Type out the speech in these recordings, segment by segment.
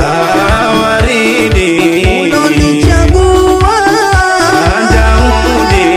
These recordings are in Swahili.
Ah, waridi ulonichagua Daudi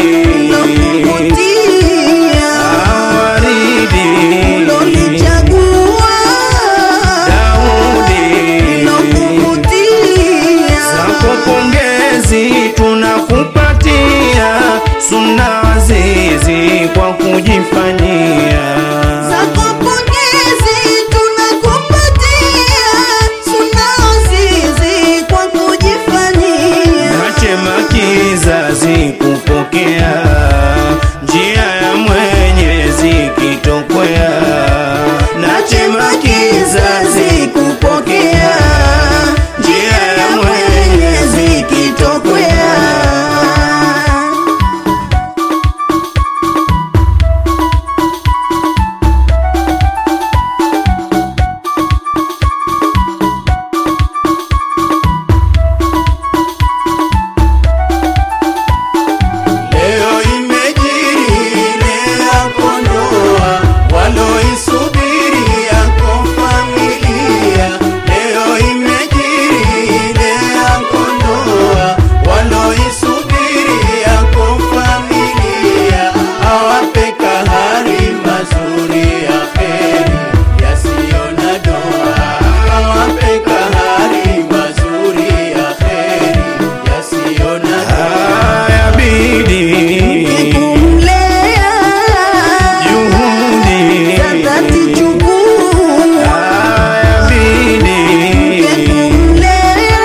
ulokuvutia Ah, waridi ulonichagua Daudi ulokuvutia zako pongezi tunakupatia sunna azizi kwa kujifanyia zako pongezi tunakupatia suna azizi kwa kujifanyia nachema kizazi kupokea njia ya mwenyezi kitokwea nachema kizazi kupokea njia ya mwenyezi kitokwea Leo imejiri ile yako ndoa, waloisubiri yako familia. Leo imejiri ile yako ndoa, waloisubiri yako familia. Awape kahari mazuri ya heri yasiyo na doa. Awape kahari mazuri ya heri yasiyo na doa. Yabidi kumlea juhudi za dhati chukua Yabidi kumlea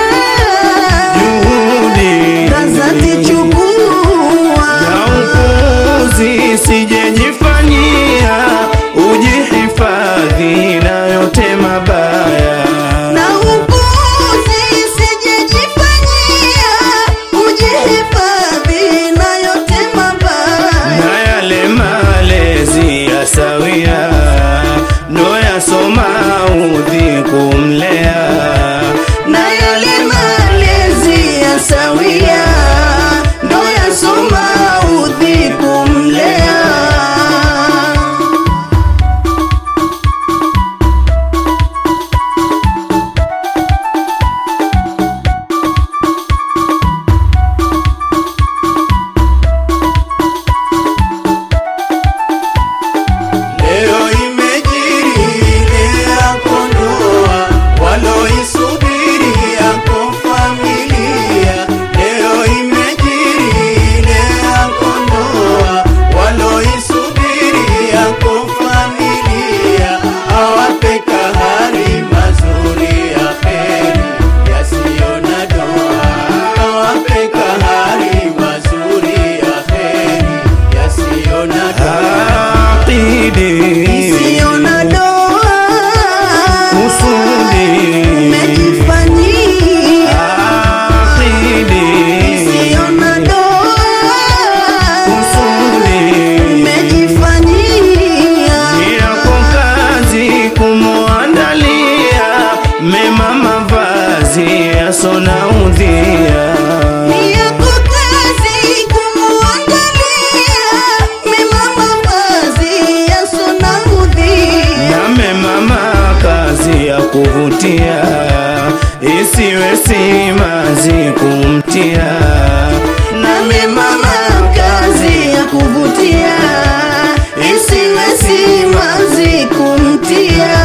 juhudi za dhati chukua na upuzi sijejifanyia ujihifadhi na yote mabaya na upuzi sijejifanyia ujihifadhi na yote mabaya na yale malezi ya sawia ndo yasoma udhi kumlea na yale malezi ya sawia ndo yasoma udhi kumlea Leo imejiri ile yako ndoa, waloisubiri yako familia. Leo imejiri ile yako ndoa, waloisubiri yako familia. Awape kahari mazuri ya heri yasiyo na doa. Awape kahari mazuri ya heri yasiyo na doa. isiyo na doa Kusudi umejifanyia isiyo na doa umejifanyia yako kazi kumwandalia mema mavazi yasona udhia ni yako kazi kumuangalia mema mavazi yasonaudhi na mema makazi ya kuvutia isiwe simazi kumtia na mema makazi ya kuvutia isiwe simazi kumtia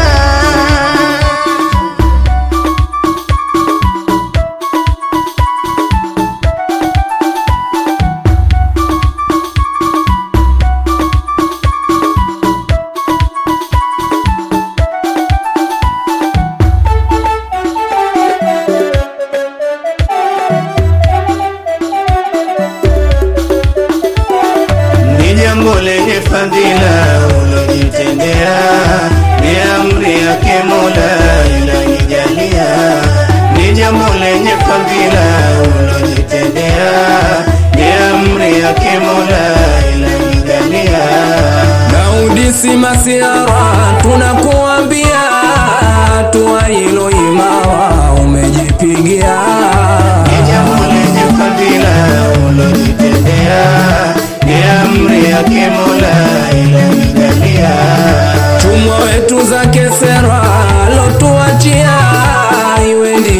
ni jambo lenye fadhila ulojitendea, ni amri yake Mola inanijalia. Ni jambo lenye fadhila ulojitendea, ni amri yake Mola inanijalia. Daudi si masiara, tunakuambia hatua hilo imara umejipigia. Ni jambo lenye fadhila ulojitendea, ni amri yake Mola inanijalia. Tumwa wetu zake sera alotuachia, iwe ndiyo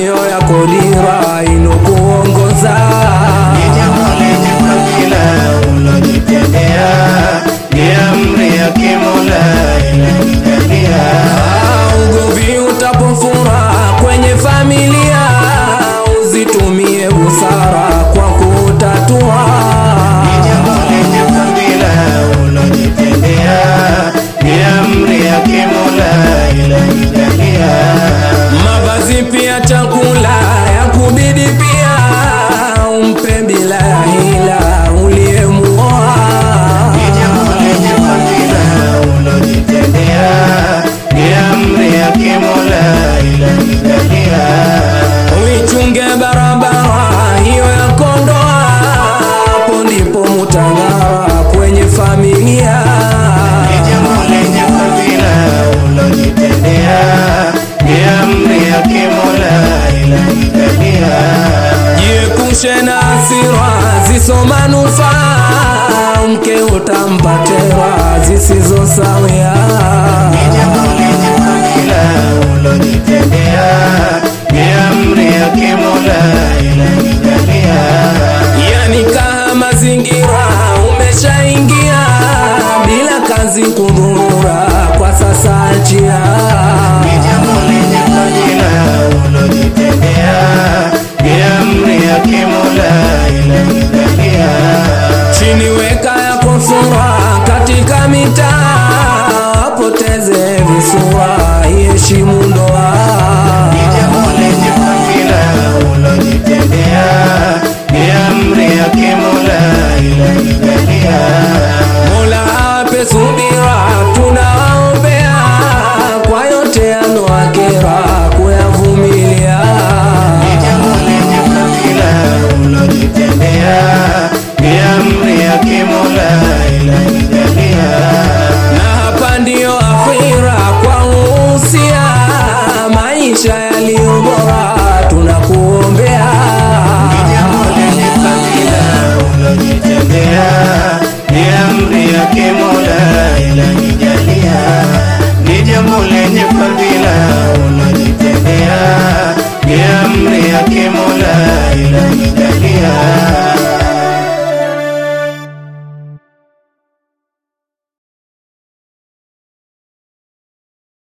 ziso manufaa mke utampatera zisizo sawia Ni jambo lenye fadhila ulojitendea, ni amri yake Mola ilanijalia. yani kaa mazingira umeshaingia bila kazi kudhurura kwa sasa achia Ni jambo lenye fadhila ulojitendea, ni amri yake Mola ilanijalia. chini weka yako sura katika mitaa wapoteze visura iheshimu ndoa Ni jambo lenye fadhila ulojitendea, ni amri yake Mola ilanijalia. mola ape subira tunawaombea kwa yote yanoakera kuyavumilia Ni jambo lenye fadhila ulojitendea, ni amri yake Mola ilanijalia. na hapa ndiyo akhira kwa uhusia maisha yaliyo bora tunakuombea Ni jambo lenye fadhila ulojitendea, ni amri yake Mola ilanijalia. Ni jambo lenye fadhila